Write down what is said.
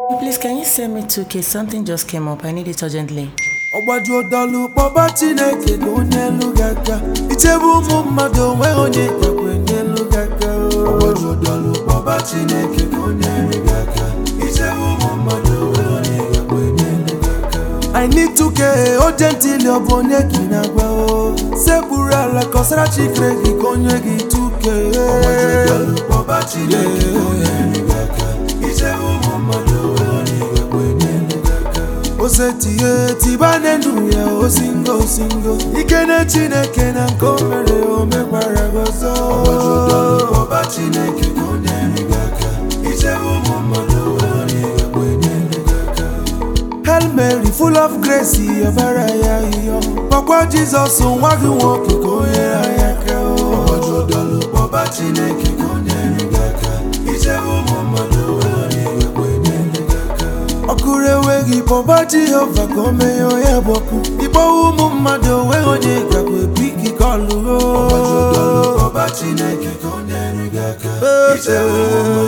Please, can you send me 2K? Something just came up. I need it urgently. ọgbaju dọlụ kpọba chineke ka onye elu gị aka ichebe ụmụ mmadụ onweghị onye gakwa enye elu gị aka ọgbaju dọlụ kpọba chineke ka onye elu gị aka ichebe ụmụ mmadụ onweghị onye gakwa enye elu gị aka I need to get urgently ọ bụ onye ka ị na-agwa o sekpuru ala kọsara chikere gị ka onye gị tuke ọgbaju dọlụ kpọba chineke ka onye elu gị aka ichebe ụmụ mmadụ onweghị onye gakwa enye elu gị aka osetie tiba n'elu ya osingo osingo ike na chineke na nke o mere o mekwara gị ọzọ ọba chineke ka ọ na-ere gị aka ichebe ụmụ mmadụ wee onye ga-ekwe na-ere gị aka Hail Mary full of grace ọbara ya ịyọ kpọkwa Jizọs nwa gị nwoke ka o nyere anyị aka ọba chineke ka ọ na-ere gị aka ichebe ụmụ mmadụ wee onye ga-ekwe na-ere gị aka ọkụrụ enweghị kpọba jehova ka o meghe onye bụ ọkụ ịkpọwa ụmụ mmadụ onweghị onye gakwa ebi gị ka ọ lụrụ ọba chineke ka ọ na-ere gị aka ichebe ụmụ